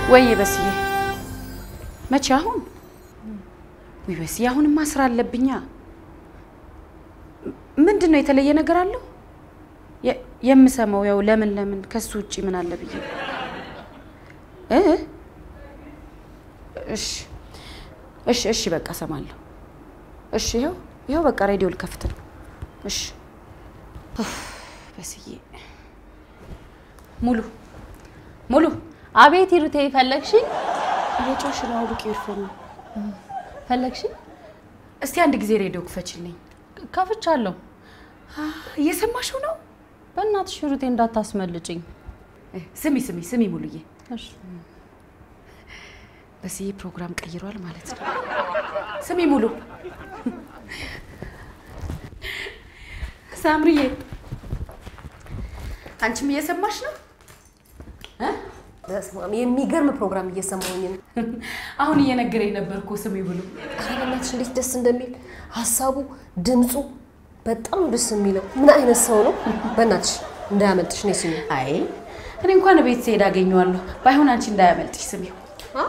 ወይ በስዬ መቼ አሁን? ወይ በስዬ አሁንማ ስራ አለብኛ። ምንድን ነው የተለየ ነገር አለው? የ- የምሰማው ያው ለምን ለምን ከሱ ውጭ ምን አለ ብዬ እ እሺ እሺ እሺ በቃ እሰማለሁ። እሺ ይኸው ይኸው በቃ ሬዲዮ ልከፍት ነው። እሺ ኡፍ፣ በስዬ ሙሉ ሙሉ አቤት ይሩቴ፣ ፈለግሽኝ? እየጮሽ ነው። አውልቂ ኤርፎን ነው። ፈለግሽኝ? እስቲ አንድ ጊዜ ሬዲዮ ክፈችልኝ። ከፍቻለሁ። እየሰማሽው ነው? በእናትሽ ይሩቴ እንዳታስመልጭኝ። እ፣ ስሚ ስሚ ስሚ ሙሉዬ፣ እሺ። በስዬ ፕሮግራም ቀይሯል ማለት ነው። ስሚ ሙሉ፣ ሳምሪዬ፣ አንቺም እየሰማሽ ነው? በስመ አብ የሚገርም ፕሮግራም እየሰማሁኝ ነው። አሁን እየነገረኝ ነበር እኮ ስሚ ብሎ። ኧረ በእናትሽ እንዴት ደስ እንደሚል ሀሳቡ፣ ድምፁ በጣም ደስ የሚለው ምን አይነት ሰው ነው? በእናትሽ እንዳያመልጥሽ ነው ስሚ። አይ እኔ እንኳን ቤት ስሄድ አገኘዋለሁ። ባይሆን አንቺ እንዳያመልጥሽ ስሚው። አ?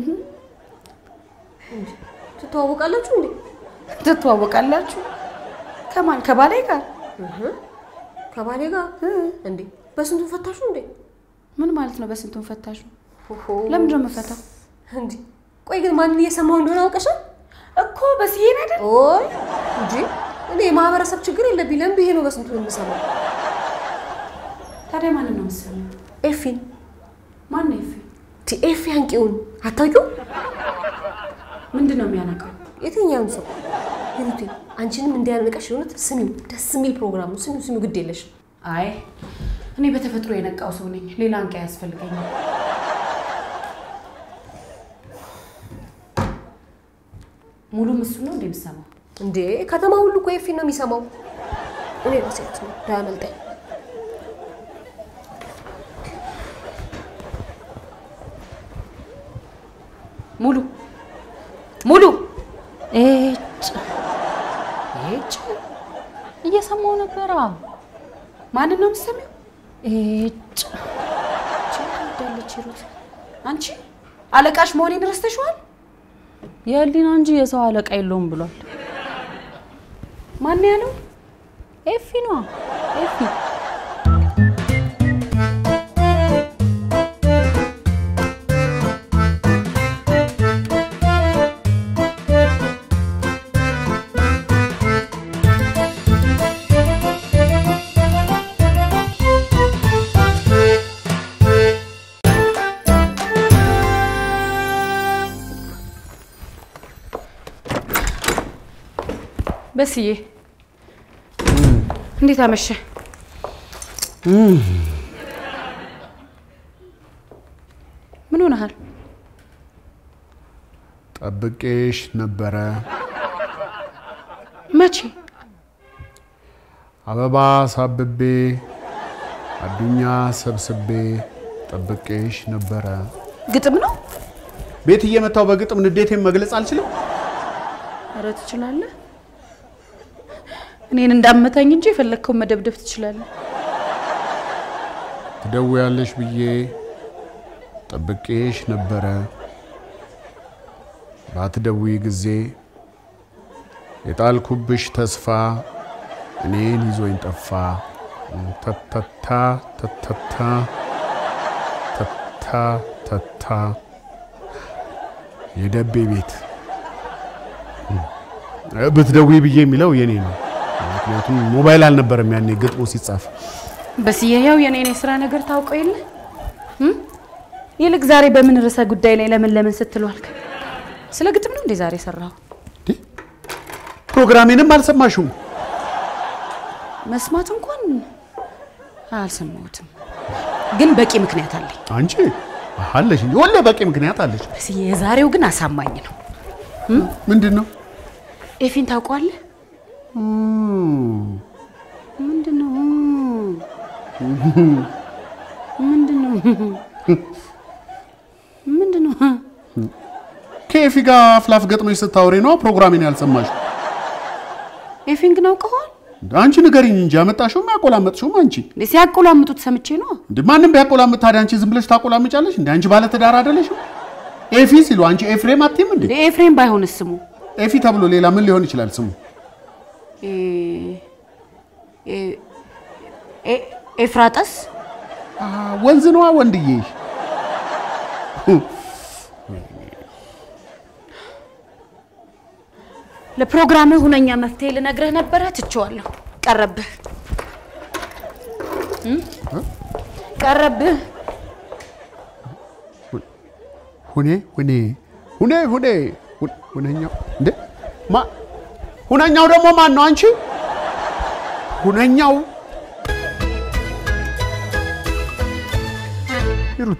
ትተዋወቃላችሁ እንዴ? ትተዋወቃላችሁ? ከማን? ከባሌ ጋር። ከባሌ ጋር እንዴ? በስንቱ ፈታሹ እንዴ? ምን ማለት ነው? በስንቱን ፈታሹ? ኦሆ። ለምንድን ነው የምፈታው? እንዴ ቆይ ግን ማንን እየሰማሁ እንደሆነ አውቀሻል? እኮ በስዬን አይደል? ኦይ እንጂ እኔ የማህበረሰብ ችግር የለብኝ። ለምን ብዬ ነው በስንቱ የምሰማው? ታዲያ ማንን ነው የምትሰሚው? ኤፊን ማን ነው ኤፊ? ቲ ኤፊ አንቂውን አታውቂውም? ምንድን ነው የሚያነቀው? የትኛውን ሰው ሂሩቴ፣ አንቺንም እንዲያነቀሽ የሆነት ስሚው። ደስ የሚል ፕሮግራም ነው። ስሚው ስሚው፣ ግድ የለሽ አይ እኔ በተፈጥሮ የነቃው ሰው ነኝ። ሌላ አንቂ አያስፈልገኝም። ሙሉም እሱ ነው እንደ የምሰማው። እንዴ ከተማ ሁሉ እኮ ኤፊን ነው የሚሰማው። እኔ ራሴት ነው እንዳያመልጠኝ። ሙሉ ሙሉ ኤጭ ኤጭ እየሰማሁ ነበራ። ማንን ነው የምትሰሚው? ኤጭ ትወዳለች ሂሩት። አንቺ አለቃሽ መሆኔን ረስተሽዋል? የህሊና እንጂ የሰው አለቃ የለውም ብሏል። ማን ያለው? ኤፊ ነዋ ኤፊ። በስዬ እንዴት አመሸ? ምን ሆነሃል? ጠብቄሽ ነበረ። መቼ? አበባ ሳብቤ አዱኛ ሰብስቤ ጠብቄሽ ነበረ። ግጥም ነው? ቤት እየመታው በግጥም ንዴቴን መግለጽ አልችልም። ኧረ ትችላለህ። እኔን እንዳመታኝ እንጂ የፈለግከውን መደብደብ ትችላለህ። ትደውያለሽ ብዬ ጠብቄሽ ነበረ። ባትደውይ ጊዜ የጣልኩብሽ ተስፋ እኔን ይዞኝ ጠፋ። ተተታ ተተታ ተታ ተታ የደቤ ቤት ብትደውይ ብዬ የሚለው የኔ ነው። ምክንያቱም ሞባይል አልነበረም ያኔ ግጥሙ ሲጻፍ። በስዬ ያው የኔን የስራ ነገር ታውቀው የለ እም? ይልቅ ዛሬ በምን ርዕሰ ጉዳይ ላይ ለምን ለምን ስትል ዋልክ? ስለ ግጥም ነው እንዴ ዛሬ የሰራው? ፕሮግራሜንም አልሰማሽውም? መስማት እንኳን አልሰማሁትም፣ ግን በቂ ምክንያት አለኝ። አንቺ አለሽ እንጂ ወለ በቂ ምክንያት አለሽ። በስዬ የዛሬው ግን አሳማኝ ነው። ምንድን ነው? ኤፊን ታውቀዋለህ? ምንድን ነው ምንድን ነው ምንድን ነው? ከኤፊ ጋር አፍላፍ ገጥመሽ ስታወሪ ነው ፕሮግራሜን ያልሰማሽ? ኤፊን ግን አውቀዋል? አንቺ ንገሪኝ እንጂ ያመጣሽውም ያቆላመጥሽውም አንቺ። እንዴ ሲያቆላምጡት ሰምቼ ነው። እንደ ማንም ቢያቆላምጥ ታዲያ አንቺ ዝም ብለሽ ታቆላምጫለሽ? እንደ አንቺ ባለ ትዳር አይደለሽም? ኤፊ ሲሉ አንቺ ኤፍሬም አትይም እንዴ? እንዴ ኤፍሬም ባይሆንስ ስሙ ኤፊ ተብሎ ሌላ ምን ሊሆን ይችላል ስሙ? ኤ- ኤ- ኤ- ኤፍራጠስ አ፣ ወንዝ ነዋ ወንድዬ። ለፕሮግራምህ ሁነኛ መፍትሄ ልነግርህ ነበረ፣ ትቼዋለሁ። ቀረብህ እም? ቀረብህ። ሁኔ ሁኔ ሁኔ ሁኔ ሁ- ሁነኛው እንዴ ማ ሁነኛው ደግሞ ማን ነው? አንቺ ሁነኛው ሂሩቴ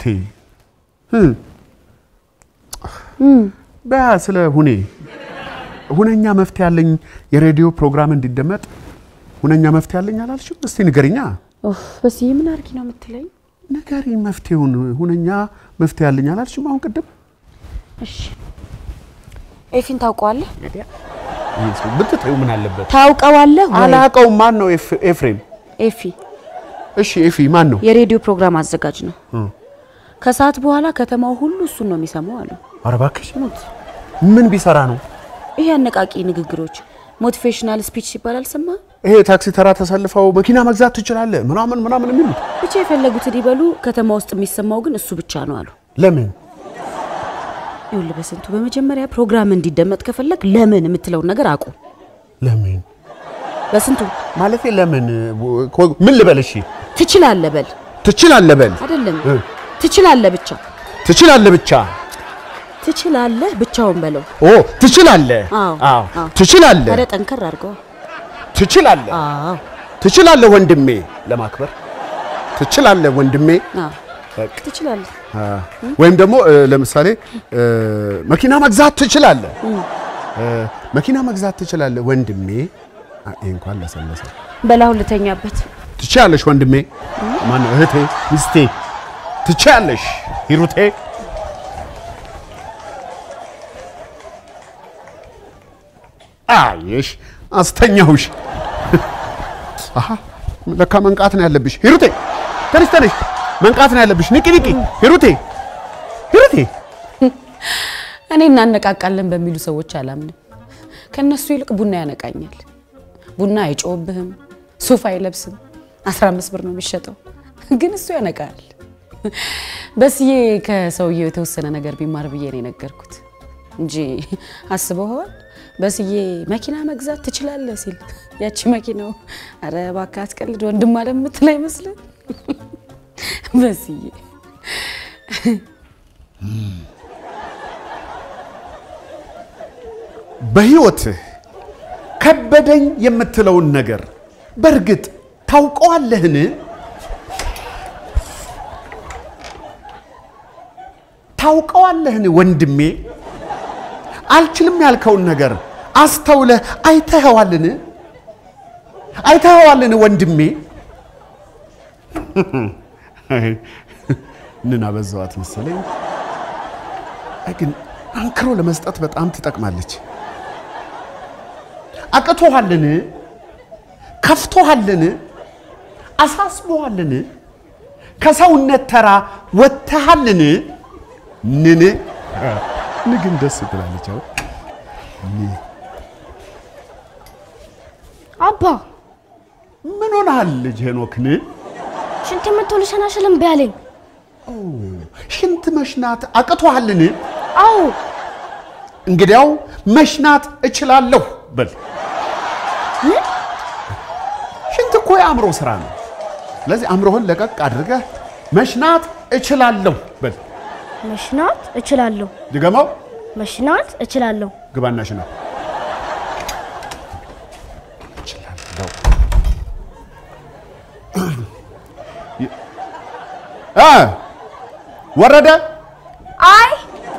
እ በያ ስለ ሁኔ ሁነኛ መፍትሄ ያለኝ የሬዲዮ ፕሮግራም እንዲደመጥ ሁነኛ መፍትሄ ያለኝ አላልሽም? እስቲ ንገሪኛ። ኡፍ በዚህ ምን አርጊ ነው የምትለኝ? ንገሪኝ መፍትሄውን። ሁነኛ መፍትሄ ያለኝ አላልሽም? አሁን ቅድም እሺ ኤፊን ታውቀዋለህ? ይሄ ሰው ብትተይው ምን አለበት? ታውቀዋለህ ወይ? አላቀው። ማን ነው ኤፍ- ኤፍሬም? ኤፊ እሺ ኤፊ ማን ነው? የሬዲዮ ፕሮግራም አዘጋጅ ነው። ከሰዓት በኋላ ከተማው ሁሉ እሱን ነው የሚሰማው አሉ። ኧረ እባክሽ ምን ቢሰራ ነው? ይሄ አነቃቂ ንግግሮች ሞቲቬሽናል ስፒች ሲባል አልሰማህም? ይሄ ታክሲ ተራ ተሰልፈው መኪና መግዛት ትችላለህ ምናምን ምናምን የሚሉት ብቻ የፈለጉትን ይበሉ፣ ከተማ ውስጥ የሚሰማው ግን እሱ ብቻ ነው አሉ። ለምን? ይኸውልህ በስንቱ በመጀመሪያ ፕሮግራም እንዲደመጥ ከፈለግ ለምን የምትለውን ነገር አቁም። ለምን በስንቱ ማለቴ ለምን? ምን ልበል? እሺ ትችላለህ በል ትችላለህ በል። አይደለም እ። ትችላለህ ብቻ ትችላለህ ብቻ። ትችላለህ ብቻውን በለው። ኦ ትችላለህ። አዎ፣ አዎ አዎ። ትችላለህ። ታዲያ ጠንከር አድርገው። ትችላለህ። አዎ ትችላለህ ወንድሜ። ለማክበር ትችላለህ ወንድሜ። አዎ በቃ ትችላለህ። አ፣ ወይም ደግሞ እ፣ ለምሳሌ እ፣ መኪና መግዛት ትችላለህ። እ፣ መኪና መግዛት ትችላለህ ወንድሜ። አ፣ ይሄ እንኳን ለሰለሰ። በላሁን ልተኛበት። ትችያለሽ ወንድሜ። ማነው እህቴ፣ ሚስቴ። ትችያለሽ ሂሩቴ። አየሽ፣ አስተኛሁሽ። አሃ ለካ መንቃት ነው ያለብሽ ሂሩቴ። ተነሽ ተነሽ፣ መንቃት ነው ያለብሽ። ንቂ ንቂ ሂሩቴ፣ ሂሩቴ። እኔ እናነቃቃለን በሚሉ ሰዎች አላምንም። ከነሱ ይልቅ ቡና ያነቃኛል። ቡና አይጮህብህም፣ ሱፍ አይለብስም፣ 15 ብር ነው የሚሸጠው፣ ግን እሱ ያነቃል። በስዬ ከሰውየው የተወሰነ ነገር ቢማር ብዬ ነው የነገርኩት እንጂ አስበኸዋል? በስዬ መኪና መግዛት ትችላለህ ሲል ያቺ መኪናው አረ እባክህ አትቀልድ ወንድም አለ የምትል አይመስልም? በስዬ በሕይወትህ ከበደኝ የምትለውን ነገር በእርግጥ ታውቀዋለህን? ታውቀዋለህን ወንድሜ? አልችልም ያልከውን ነገር አስተውለህ አይተኸዋልን? አይተኸዋልን ወንድሜ? ምን አበዛዋት መሰለኝ። አይ ግን አንክሮ ለመስጠት በጣም ትጠቅማለች። አቅቶሃልን? ከፍቶሃልን? አሳስቦሃልን? ከሰውነት ተራ ወጥተሃልን? ንን ንግን ደስ ትላለች። አሁን አባ ምን ሆነሃል ልጅ ሄኖክን? ሽንት የምትሆን ሰናስል እምቢ አለኝ። ሽንት መሽናት አቅቶሃልን? አዎ እንግዲያው መሽናት እችላለሁ በል። ሽንት እኮ የአእምሮ ስራ ነው። ስለዚህ አእምሮህን ለቀቅ አድርገህ መሽናት እችላለሁ በል። መሽናት እችላለሁ። ድገመው። መሽናት እችላለሁ። ግባና ሽና። እችላለሁ። እ ወረደ አይ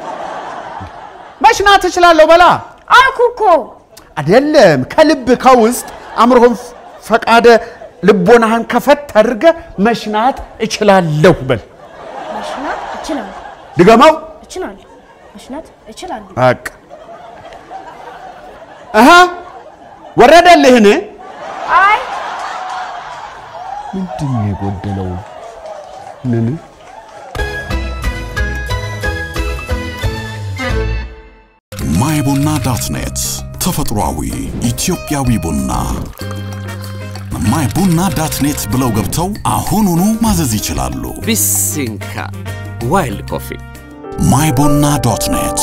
መሽናት እችላለሁ በላ። አልኩ እኮ አይደለም ከልብ ከውስጥ አእምሮህን ፈቃደ ልቦናህን ከፈት አድርገህ መሽናት እችላለሁ በል። መሽናት እችላለሁ። ድገመው። እችላለሁ። መሽናት እችላለሁ። በቃ እህ ወረደልህን? አይ ምንድን ነው የጎደለው? ምን ማይ ቡና ዳት ኔት ተፈጥሯዊ ኢትዮጵያዊ ቡና ማይ ቡና ዳት ኔት ብለው ገብተው አሁኑኑ ማዘዝ ይችላሉ። ቢሲንካ ዋይልድ ኮፊ ማይ ቡና ዶት ኔት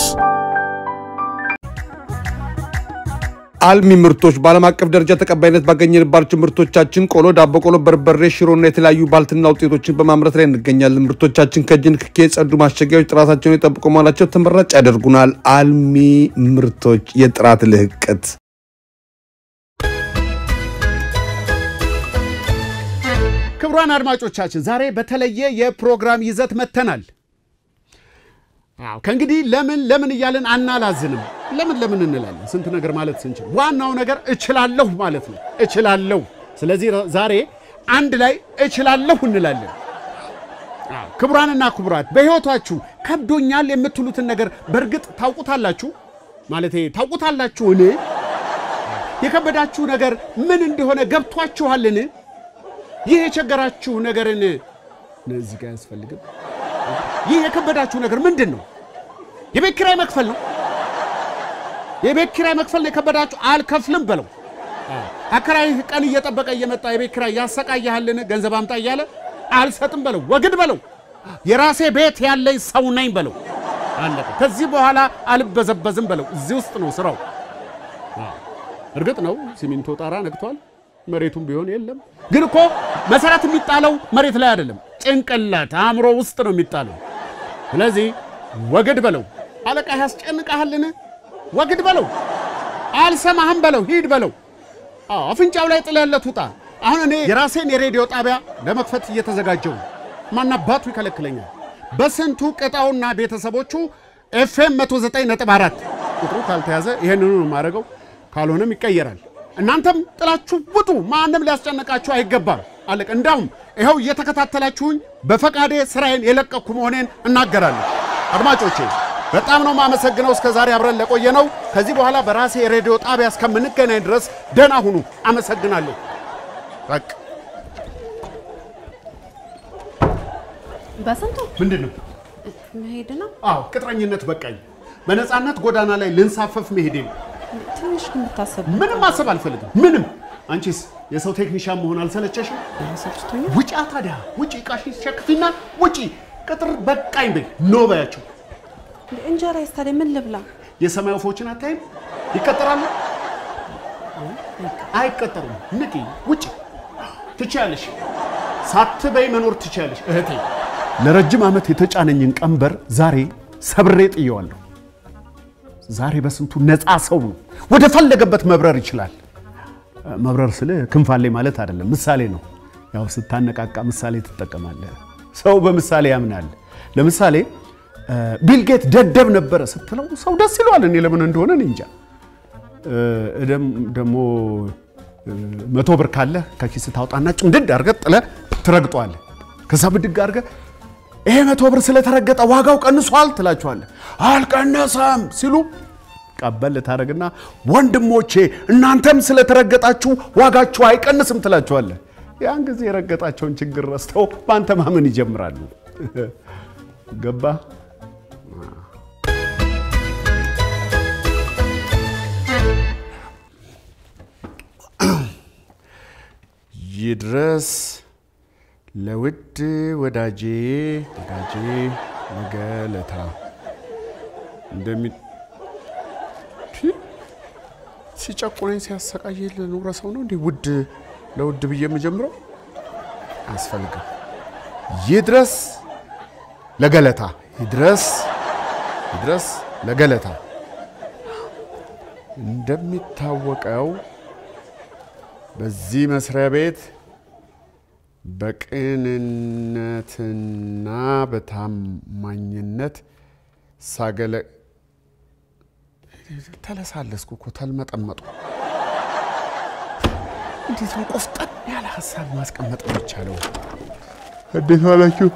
አልሚ ምርቶች በዓለም አቀፍ ደረጃ ተቀባይነት ባገኘንባቸው ምርቶቻችን ቆሎ፣ ዳቦ ቆሎ፣ በርበሬ፣ ሽሮና የተለያዩ ባልትና ውጤቶችን በማምረት ላይ እንገኛለን። ምርቶቻችን ከእጅ ንክኪ የጸዱ ማሸጊያዎች ጥራታቸውን የጠብቁ መሆናቸው ተመራጭ ያደርጉናል። አልሚ ምርቶች የጥራት ልህቀት ክቡራን አድማጮቻችን ዛሬ በተለየ የፕሮግራም ይዘት መጥተናል። አዎ ከእንግዲህ ለምን ለምን እያልን አናላዝንም። ለምን ለምን እንላለን? ስንት ነገር ማለት ስንችል፣ ዋናው ነገር እችላለሁ ማለት ነው። እችላለሁ። ስለዚህ ዛሬ አንድ ላይ እችላለሁ እንላለን። አዎ ክቡራንና ክቡራት በሕይወታችሁ ከብዶኛል የምትሉትን ነገር በእርግጥ ታውቁታላችሁ? ማለቴ ታውቁታላችሁን? የከበዳችሁ ነገር ምን እንደሆነ ገብቷችኋልን? ይህ የቸገራችሁ ነገርን እዚህ ጋር አያስፈልግም። ይህ የከበዳችሁ ነገር ምንድን ነው? የቤት ኪራይ መክፈል ነው። የቤት ኪራይ መክፈል ነው የከበዳችሁ። አልከፍልም በለው። አከራይህ ቀን እየጠበቀ እየመጣ የቤት ኪራይ ያሰቃያሃልን? ገንዘብ አምጣ እያለ አልሰጥም በለው። ወግድ በለው። የራሴ ቤት ያለኝ ሰው ነኝ በለው። አለቀ። ከዚህ በኋላ አልበዘበዝም በለው። እዚህ ውስጥ ነው ስራው። እርግጥ ነው ሲሚንቶ ጣራ ነክቷል። መሬቱም ቢሆን የለም። ግን እኮ መሰረት የሚጣለው መሬት ላይ አይደለም፣ ጭንቅላት አእምሮ ውስጥ ነው የሚጣለው። ስለዚህ ወግድ በለው። አለቃ ያስጨንቃሃልን? ወግድ በለው። አልሰማህም በለው። ሂድ በለው። አዎ አፍንጫው ላይ ጥለህለት ውጣ። አሁን እኔ የራሴን የሬዲዮ ጣቢያ ለመክፈት እየተዘጋጀው ነው። ማናባቱ ይከለክለኛል። በስንቱ ቅጣውና ቤተሰቦቹ ኤፍኤም 109.4 ቁጥሩ ካልተያዘ ይሄንኑ ነው የማደርገው፣ ካልሆነም ይቀየራል። እናንተም ጥላችሁ ውጡ። ማንም ሊያስጨንቃችሁ አይገባም። አለቀ። እንዳውም ይኸው እየተከታተላችሁኝ በፈቃዴ ስራዬን የለቀኩ መሆኔን እናገራለሁ። አድማጮቼ በጣም ነው የማመሰግነው እስከ ዛሬ አብረን ለቆየ ነው። ከዚህ በኋላ በራሴ የሬዲዮ ጣቢያ እስከምንገናኝ ድረስ ደህና ሁኑ። አመሰግናለሁ። በቃ በስንቱ ምንድን ነው? መሄድ ነው። አዎ ቅጥረኝነት በቃኝ። በነፃነት ጎዳና ላይ ልንሳፈፍ መሄዴ ነው። ትንሽ ግን ብታሰብ ምንም ማሰብ አልፈልግም። ምንም። አንቺስ የሰው ቴክኒሻን መሆን አልሰለቸሽም? ሰልችቶኛል። ውጪ ታዲያ ውጪ፣ እቃሽን ሸክፊና ውጪ። ቅጥር በቃኝ በይ። ኖ በያቸው። እንጀራ ታዲያ ምን ልብላ? የሰማይ ወፎችን አታይም? ይቀጠራሉ? አይቀጠሩም። ንቂ፣ ውጪ። ትችያለሽ፣ ሳትበይ መኖር ትችያለሽ እህቴ። ለረጅም ዓመት የተጫነኝን ቀንበር ዛሬ ሰብሬ ጥየዋለሁ። ዛሬ በስንቱ ነፃ ሰው ነው፣ ወደ ፈለገበት መብረር ይችላል። መብረር ስል ክንፍ አለኝ ማለት አይደለም፣ ምሳሌ ነው። ያው ስታነቃቃ ምሳሌ ትጠቀማለህ። ሰው በምሳሌ ያምናል። ለምሳሌ ቢልጌት ደደብ ነበረ ስትለው ሰው ደስ ይለዋል። እኔ ለምን እንደሆነ እኔ እንጃ። እደም ደግሞ መቶ ብር ካለህ ከኪስ ታውጣና ጭምድድ አድርገህ ጥለህ ትረግጠዋለህ። ከዛ ብድግ አድርገህ ይሄ መቶ ብር ስለተረገጠ ዋጋው ቀንሷል ትላቸዋለህ። አልቀነሰም ሲሉ ቀበል ታደርግና ወንድሞቼ እናንተም ስለተረገጣችሁ ዋጋችሁ አይቀንስም ትላቸዋለህ። ያን ጊዜ የረገጣቸውን ችግር ረስተው በአንተ ማመን ይጀምራሉ። ገባ? ይድረስ ለውድ ወዳጄ ወዳጄ ነገለታ እንደሚ ሲጨቁነኝ ሲያሰቃይ ለኖረ ሰው ነው እንዲህ ውድ ለውድ ብዬ የምጀምረው አያስፈልግም። ይድረስ ለገለታ ይድረስ ይድረስ ለገለታ። እንደሚታወቀው በዚህ መስሪያ ቤት በቅንነትና በታማኝነት ሳገለ ተለሳለስኩ እኮ ተልመጠመጡ። እንዴት ነው ቆፍጠን ያለ ሀሳብ ማስቀመጥ የሚቻለው? እንዴት ዋላችሁ?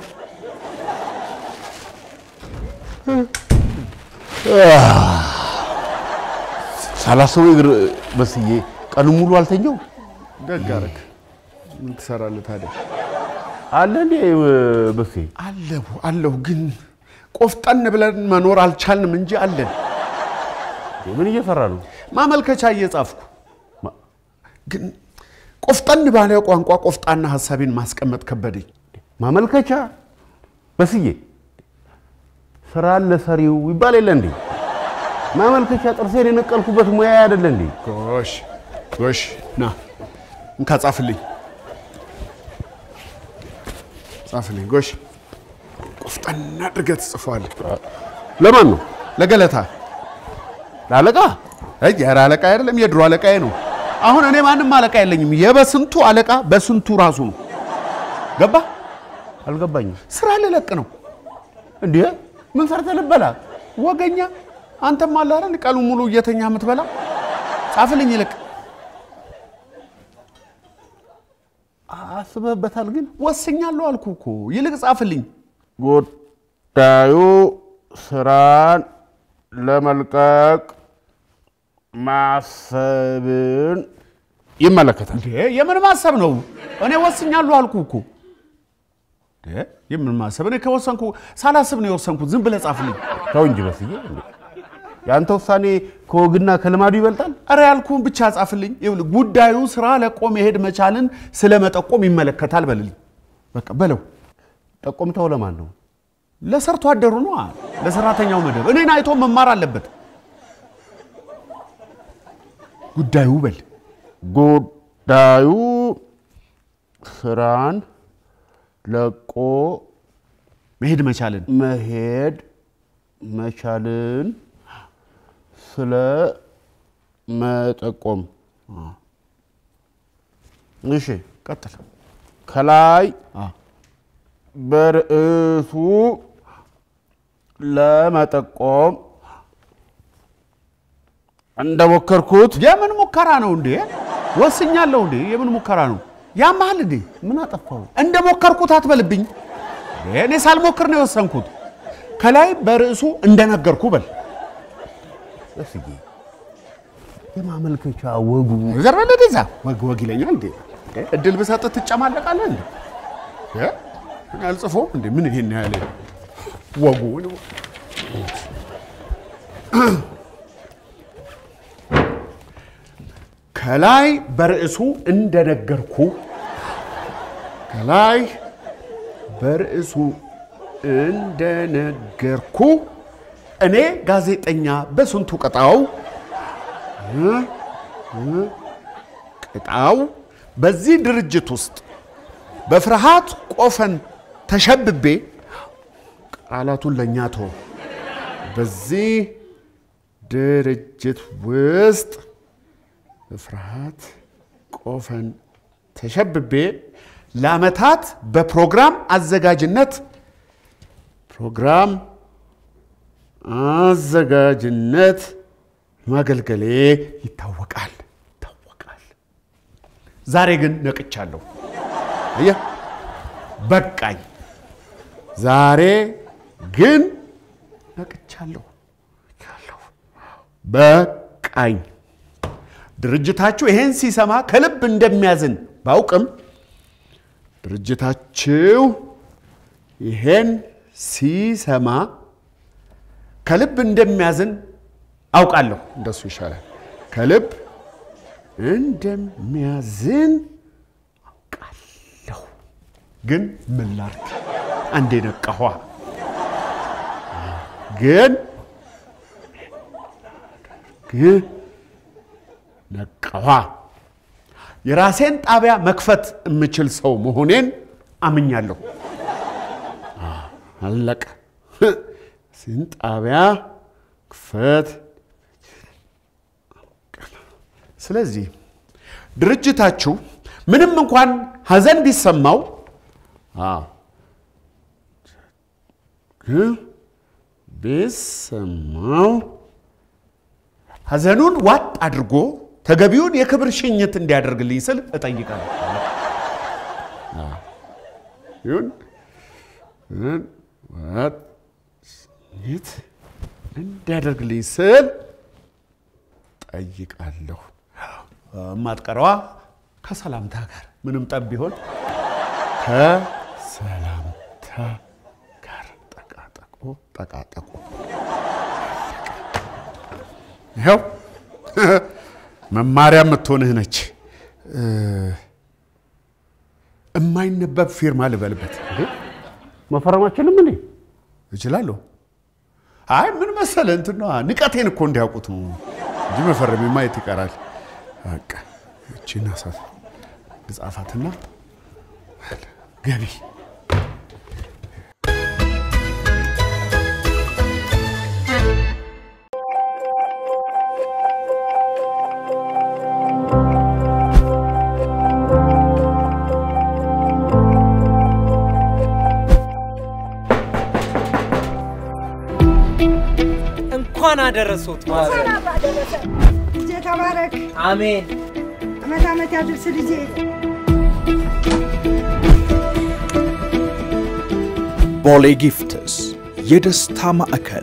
ሳላስበው እግር በስዬ ቀኑ ሙሉ አልተኛው። ደግ አደረግ ምን ትሰራለህ ታዲያ? አለ እንዴ በሴ አለሁ አለሁ፣ ግን ቆፍጠን ብለን መኖር አልቻልንም እንጂ አለን። ምን እየሰራ ነው? ማመልከቻ እየጻፍኩ ግን ቆፍጠን ባለ ቋንቋ ቆፍጣና ሀሳቤን ማስቀመጥ ከበደኝ። ማመልከቻ በስዬ ስራ ለሰሪው ይባል የለ እንዴ? ማመልከቻ ጥርሴን የነቀልኩበት ሙያ አይደለ እንዴ? ጎሽ ጎሽ፣ ና እንካ ጻፍልኝ፣ ጻፍልኝ። ጎሽ ቆፍጠን አድርገህ ትጽፈዋለህ። ለማን ነው? ለገለታ ለአለቃ? አይ ኧረ አለቃ አይደለም፣ የድሮ አለቃዬ ነው። አሁን እኔ ማንም አለቃ የለኝም። የበስንቱ አለቃ በስንቱ ራሱ ነው። ገባ? አልገባኝም። ስራ ልለቅ ነው። እንዴ ምን ሰርተህ ልበላ? ወገኛ አንተም አለ አይደል ቀኑን ሙሉ እየተኛ የምትበላ። ጻፍልኝ ይልቅ አስበህበታል ግን? ወስኛለሁ አልኩ እኮ። ይልቅ ጻፍልኝ። ጉዳዩ ስራን ለመልቀቅ ማሰብን ይመለከታል። እንዴ የምን ማሰብ ነው? እኔ ወስኛለሁ አልኩ እኮ። እንዴ የምን ማሰብ? እኔ ከወሰንኩ ሳላስብ ነው የወሰንኩት። ዝም ብለህ ጻፍልኝ። ተው እንጂ በስዬ፣ እንዴ የአንተ ውሳኔ ከወግና ከልማዱ ይበልጣል። እረ ያልኩህን ብቻ ጻፍልኝ። ይኸውልህ ጉዳዩ ስራ ለቆ መሄድ መቻልን ስለመጠቆም ይመለከታል በልልኝ። በቃ በለው። ጠቆምተው ለማን ነው? ለሰርቶ አደሩ ነው፣ ለሰራተኛው መደብ። እኔን አይቶ መማር አለበት። ጉዳዩ በል ጉዳዩ ስራን ለቆ መሄድ መቻልን መሄድ መቻልን ስለ መጠቆም። እሺ ቀጥል። ከላይ በርዕሱ ለመጠቆም እንደሞከርኩት የምን ሙከራ ነው እንዴ? ወስኛለሁ እንዴ? የምን ሙከራ ነው? ያመሃል እንዴ? ምን አጠፋው? እንደ ሞከርኩት አትበልብኝ። እኔ ሳልሞክር ነው የወሰንኩት። ከላይ በርዕሱ እንደነገርኩ በል። እስኪ የማመልከቻ ወጉ ዘርበለ ደዛ ወግ ወግ ይለኛል እንዴ? እድል ብሰጥህ ትጨማለቃለህ እንዴ? እ? እኔ አልጽፎም እንዴ? ምን ይሄን ያህል ወጉ ከላይ በርዕሱ እንደነገርኩ ከላይ በርዕሱ እንደነገርኩ እኔ ጋዜጠኛ በስንቱ ቅጣው እ? እ? ቅጣው በዚህ ድርጅት ውስጥ በፍርሃት ቆፈን ተሸብቤ ቃላቱን ለእኛ ተወ። በዚህ ድርጅት ውስጥ በፍርሃት ቆፈን ተሸብቤ ለዓመታት በፕሮግራም አዘጋጅነት ፕሮግራም አዘጋጅነት ማገልገሌ ይታወቃል ይታወቃል። ዛሬ ግን ነቅቻለሁ። አየህ፣ በቃኝ። ዛሬ ግን ነቅቻለሁ። በቃኝ። ድርጅታችሁ ይሄን ሲሰማ ከልብ እንደሚያዝን ባውቅም ድርጅታችሁ ይሄን ሲሰማ ከልብ እንደሚያዝን አውቃለሁ። እንደሱ ይሻላል። ከልብ እንደሚያዝን አውቃለሁ። ግን ምን ላድርግ? አንዴ ነቃኋ። ግን ግን ነቃኋ። የራሴን ጣቢያ መክፈት የምችል ሰው መሆኔን አምኛለሁ። አለቀ። ስን ጣቢያ ክፈት። ስለዚህ ድርጅታችሁ ምንም እንኳን ሀዘን ቢሰማው አዎ፣ ግን ቢሰማው ሀዘኑን ዋጥ አድርጎ ተገቢውን የክብር ሽኝት እንዲያደርግልኝ ስል እጠይቃለሁ። አዎ፣ ይሁን ይሁን ዋጥ ሽኝት እንዲያደርግልኝ ስል ጠይቃለሁ። የማትቀረዋ ከሰላምታ ጋር ምንም ጠብ ቢሆን ከሰላምታ ጋር ጠቃጠቁ ጠቃጠቁ። ይኸው መማሪያ የምትሆንህ ነች። እ፣ እማይነበብ ፊርማ ልበልበት መፈረማችንም እንዴ እችላለሁ። አይ ምን መሰለህ እንትን ነዋ፣ ንቀቴን እኮ እንዲያውቁት ነው እንጂ መፈረሜ ማየት ይቀራል። በቃ እቺን አሳት ልጻፋትና ገቢ እንኳን አደረሶት ማዘር። ልጄ ተባረክ፣ አሜን። አመት አመት ያድርስ ልጄ። ቦሌ ጊፍትስ የደስታ ማዕከል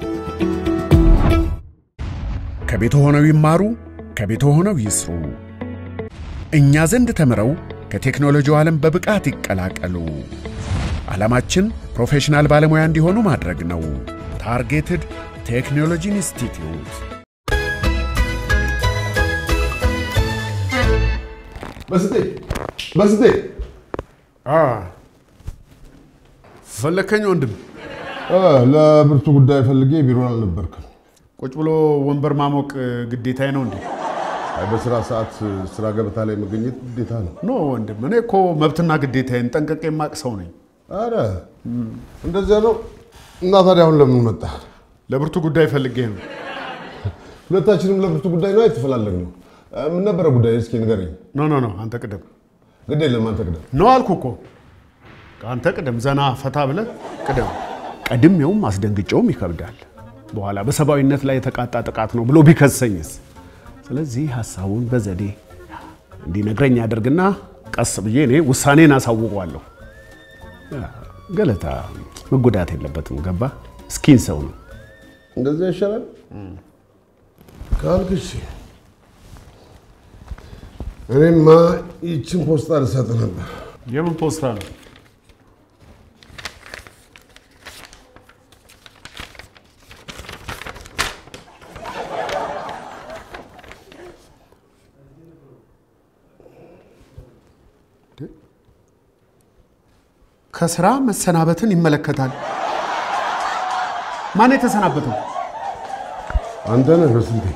ከቤት ሆነው ይማሩ፣ ከቤት ሆነው ይስሩ። እኛ ዘንድ ተምረው ከቴክኖሎጂው ዓለም በብቃት ይቀላቀሉ። ዓላማችን ፕሮፌሽናል ባለሙያ እንዲሆኑ ማድረግ ነው። ታርጌትድ ቴክኖሎጂ ኢንስቲትዩት በስጤ በስጤ ፈለከኝ ወንድም? ለብርቱ ጉዳይ ፈልጌ ቢሮ አልነበርክም። ቁጭ ብሎ ወንበር ማሞቅ ግዴታዬ ነው እንዴ? አይ በስራ ሰዓት ስራ ገበታ ላይ መገኘት ግዴታ ነው። ኖ ወንድም፣ እኔ እኮ መብትና ግዴታዬን ጠንቀቄ የማቅ ሰው ነኝ። አረ እንደዚያ ነው። እና ታዲያ አሁን ለምን መጣ? ለብርቱ ጉዳይ ፈልጌ ነው። ሁለታችንም ለብርቱ ጉዳይ ነው የተፈላለግነው። ምን ነበረ ጉዳይ? እስኪ ንገረኝ። ኖ ኖ ኖ፣ አንተ ቅደም። ግድ የለም አንተ ቅደም። ነው አልኩ እኮ። አንተ ቅደም፣ ዘና ፈታ ብለህ ቅደም። ቀድሜውም አስደንግጬውም ይከብዳል። በኋላ በሰብአዊነት ላይ የተቃጣ ጥቃት ነው ብሎ ቢከሰኝስ? ስለዚህ ሀሳቡን በዘዴ እንዲነግረኝ ያደርግና ቀስ ብዬ እኔ ውሳኔን አሳውቀዋለሁ። ገለታ መጎዳት የለበትም። ገባ? እስኪን ሰው ነው። እንደዚያ ይሻላል ካልክ እሺ። እኔማ ይችን ፖስታ ልሰጥ ነበር። የምን ፖስታ ነው? ከስራ መሰናበትን ይመለከታል። ማን የተሰናበተው? አንተ ነህ በስንቴ።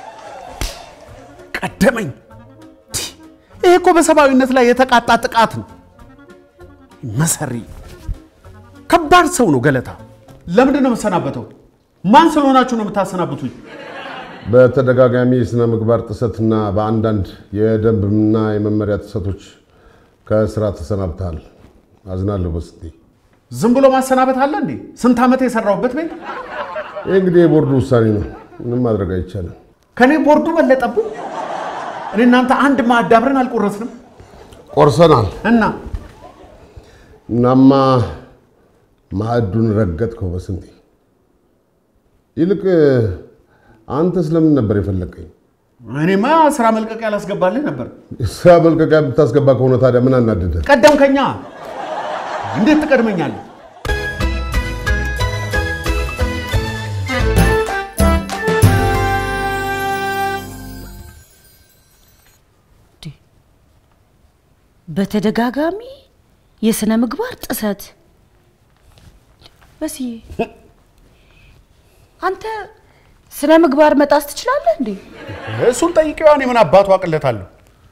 ቀደመኝ። ይሄ እኮ በሰብአዊነት ላይ የተቃጣ ጥቃት ነው። መሰሪ ከባድ ሰው ነው ገለታ። ለምንድን ነው የምሰናበተው? ማን ስለሆናችሁ ነው የምታሰናብቱኝ? በተደጋጋሚ የሥነ ምግባር ጥሰትና በአንዳንድ የደንብና የመመሪያ ጥሰቶች ከስራ ተሰናብተሃል። አዝናለሁ በስንቴ። ዝም ብሎ ማሰናበት አለ እንዴ? ስንት ዓመት የሰራሁበት ቤት። ይህ እንግዲህ የቦርዱ ውሳኔ ነው። ምንም ማድረግ አይቻልም። ከኔ ቦርዱ በለጠቡ። እኔ እናንተ አንድ ማዕድ አብረን አልቆረስንም ቆርሰናል እና እናማ ማዕዱን ረገጥከው በስንቴ። ይልቅ አንተ ስለምን ነበር የፈለቀኝ? እኔማ ስራ መልቀቂያ ላስገባልህ ነበር። ስራ መልቀቂያ ብታስገባ ከሆነ ታዲያ ምን አናደደ? ቀደምከኛ። እንዴት ትቀድመኛለህ? በተደጋጋሚ የስነ ምግባር ጥሰት በስዬ አንተ ስነ ምግባር መጣስ ትችላለህ እንዴ? እሱን ጠይቄዋ እኔ ምን አባቱ አቅለታለሁ?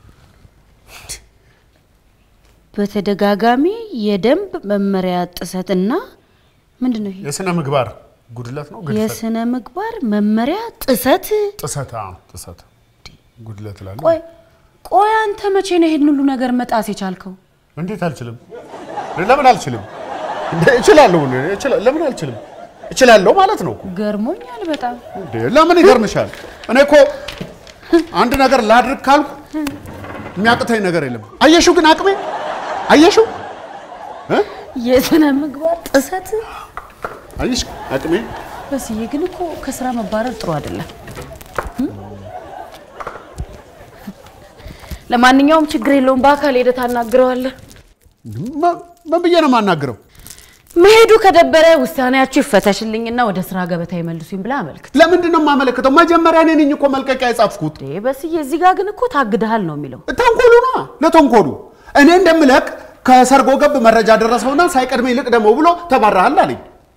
በተደጋጋሚ የደንብ መመሪያ ጥሰትና ምንድን ነው ይሄ? የስነ ምግባር ጉድለት ነው ግድፈት? የስነ ምግባር መመሪያ ጥሰት። ጥሰት አዎ፣ ጥሰት ጉድለት እላለሁ። ቆይ ቆይ፣ አንተ መቼ ነው ይሄን ሁሉ ነገር መጣስ የቻልከው? እንዴት አልችልም? ለምን አልችልም? እንዴ እችላለሁ። እኔ እችላ- ለምን አልችልም? እችላለሁ ማለት ነው እኮ። ገርሞኛል በጣም። እንዴ ለምን ይገርምሻል? እኔ እኮ አንድ ነገር ላድርግ ካልኩ የሚያቅተኝ ነገር የለም። አየሽው ግን አቅሜ አየሽው እ? የስነ ምግባር ጥሰት አየሽ አቅሜ በስዬ ግን እኮ ከስራ መባረር ጥሩ አይደለም። ለማንኛውም ችግር የለውም፣ በአካል ሄደህ ታናግረዋለህ። ምን ብዬ ነው የማናግረው? መሄዱ ከደበረ ውሳኔያችሁ ይፈተሽልኝና ወደ ስራ ገበታ ይመልሱኝ ብለህ አመልክት። ለምንድን ነው የማመለክተው? መጀመሪያ እኔ ነኝ እኮ መልቀቂያ የጻፍኩት። በስዬ እዚህ ጋር ግን እኮ ታግደሃል ነው የሚለው። ተንኮሉ ነዋ፣ ለተንኮሉ እኔ እንደምለቅ ከሰርጎ ገብ መረጃ ደረሰውና ሳይቀድመ ይልቅ ደግሞ ብሎ ተባረሃል አለኝ።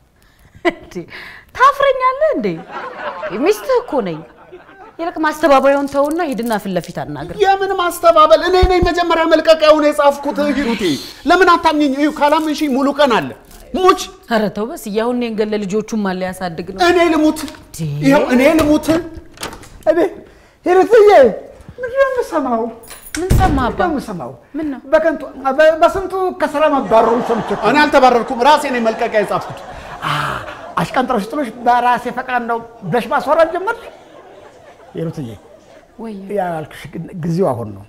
ታፍረኛለህ እንዴ? ሚስትህ እኮ ነኝ። ይልቅ ማስተባበያውን ተውና ሂድና ፊት ለፊት አናግር። የምን ማስተባበል? እኔ ነኝ መጀመሪያ መልቀቂያውን የጻፍኩት። ሂሩቴ ለምን አታምኝኝ? እዩ ካላመንሽኝ ሙሉ ቀን አለ ሙች። ኧረ ተው በስዬ፣ አሁን እኔን ገለ ልጆቹን ማን ሊያሳድግ ነው? እኔ ልሙት፣ ይኸው እኔ ልሙት። እኔ ሂሩትዬ ምንድን ነው የምሰማው? ምን ሰማህ አባ? የምሰማው ምን ነው? በከንቱ በስንቱ ከስራ መባረሩን ሰምቼ እኮ እኔ አልተባረርኩም፣ ራሴ ነኝ መልቀቂያ የጻፍኩት። አሽቀንጥረሽ ጥሎሽ በራሴ ፈቃድ ነው ብለሽ ማስወራት ጀመርሽ? ሂሩትዬ ወይ ያልኩሽ ግን ጊዜው አሁን ነው።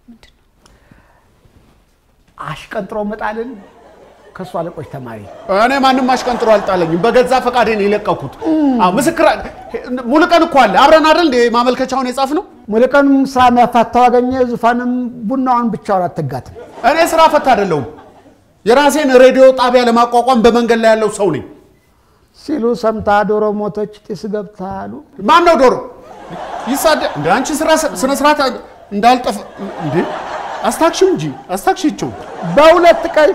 አሽቀንጥሮ መጣልን ከእሱ አለቆች ተማሪ እኔ ማንም አሽቀንጥሮ አልጣለኝም። በገዛ ፈቃዴ ነው የለቀኩት። አዎ ምስክር ሙሉ ቀን እኮ አለ። አብረን አይደል እንደ ማመልከቻውን የጻፍ ነው። ሙሉቀንም ስራ የሚያፋታው አገኘ። ዙፋንም ቡናዋን ብቻውን አትጋትም። እኔ ስራ ፈታ አይደለሁም። የራሴን ሬዲዮ ጣቢያ ለማቋቋም በመንገድ ላይ ያለው ሰው ነኝ ሲሉ ሰምታ ዶሮ ሞተች ጢስ ገብታ አሉ። ማን ነው ዶሮ ይሳደ እንደ አንቺ ስራ ስነ ስርዓት እንዳልጠፍ እንዴ አስታክሽው እንጂ አስታክሽቸው በሁለት ቀን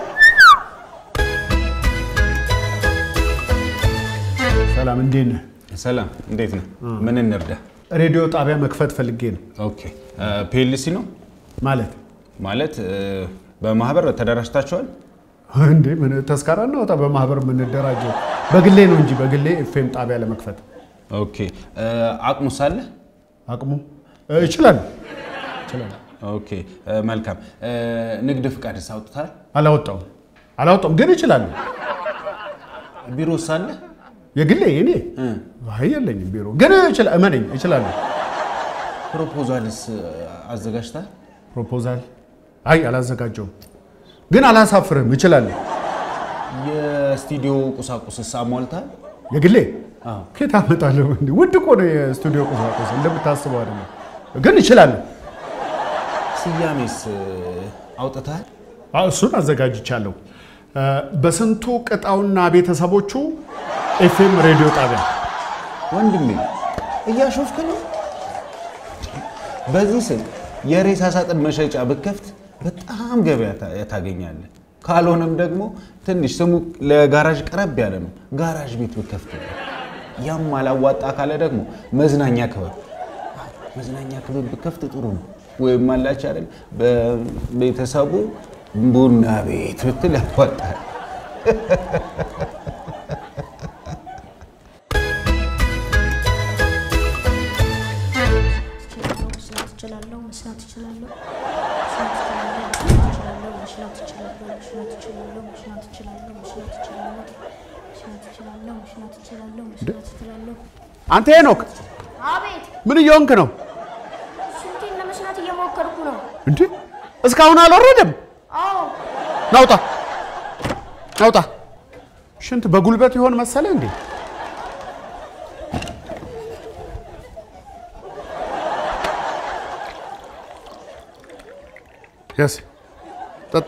ሰላም እንዴት ነህ? ሰላም እንዴት ነህ? ምን እንርዳ? ሬዲዮ ጣቢያ መክፈት ፈልጌ ነው። ኦኬ ፒኤልሲ ነው ማለት ማለት በማህበር ተደራጅታችኋል? እንዴ ምን ተስካራ እናወጣ? በማህበር የምንደራጀው በግሌ ነው እንጂ በግሌ ኤፍኤም ጣቢያ ለመክፈት ኦኬ አቅሙ ሳለ አቅሙ እችላለሁ እችላለሁ። ኦኬ መልካም። ንግድ ፍቃድስ አውጥታል? አላወጣውም አላወጣውም፣ ግን እችላለሁ። ቢሮ ሳለ የግሌ እኔ አይ የለኝም ቢሮ፣ ግን እችላ- እመነኝ እችላለሁ። ፕሮፖዛልስ አዘጋጅታል? ፕሮፖዛል አይ አላዘጋጀውም፣ ግን አላሳፍርም፣ እችላለሁ። የስቱዲዮ ቁሳቁስስ አሟልታል? የግሌ ከየት አመጣለሁ? እንዴ ውድ እኮ ነው የስቱዲዮ ቁሳቁስ እንደምታስበው አይደለም፣ ግን እችላለሁ። ስያሜስ አውጥታል? አዎ፣ እሱን አዘጋጅቻለሁ። በስንቱ ቅጣውና ቤተሰቦቹ ኤፍኤም ሬዲዮ ጣቢያ ወንድሜ እያሾፍክ ነው። በዚህ ስልክ የሬሳ ሳጥን መሸጫ ብከፍት በጣም ገበያ ታ- ታገኛለህ። ካልሆነም ደግሞ ትንሽ ስሙ ለጋራዥ ቀረብ ያለ ነው፣ ጋራዥ ቤት ብከፍት ያም አላዋጣ ካለ ደግሞ መዝናኛ ክበብ መዝናኛ ክበብ ብከፍት ጥሩ ነው። ወይም አላች አይደል በቤተሰቡ ቡና ቤት ብትል ያዋጣል። መስራት እችላለሁ፣ መስራት እችላለሁ፣ መስራት እችላለሁ፣ መስራት እችላለሁ፣ መስራት እችላለሁ፣ መስራት እችላለሁ፣ መስራት እችላለሁ፣ መስራት እችላለሁ፣ መስራት እችላለሁ፣ መስራት እችላለሁ። አንተ ሄኖክ አቤት፣ ምን እየሆንክ ነው ስንቴን ለመስራት እየሞከርኩ ነው። እንዴ? እስካሁን አልወረደም። አዎ፣ ናውጣ ናውጣ። ሽንት በጉልበት ይሆን መሰለ እንዴ? ያስ ጠጣ።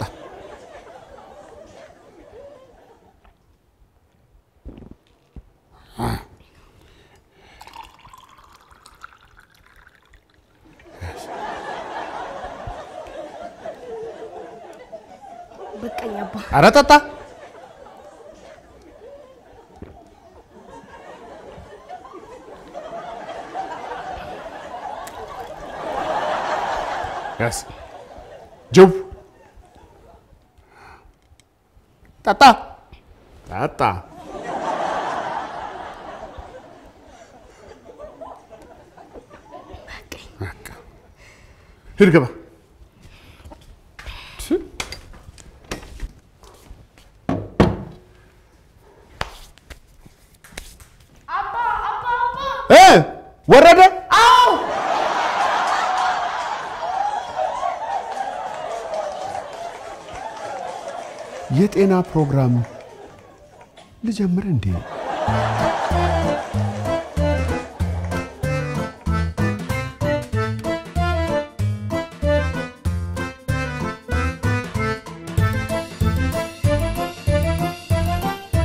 በቃኝ አባ። ኧረ ጠጣ። ያስ ጅብ ጠጣ ጠጣ። በቃ ሂድ ግባ። እ ወረደ አዎ፣ የጤና ፕሮግራም ልጀምር እንዴ?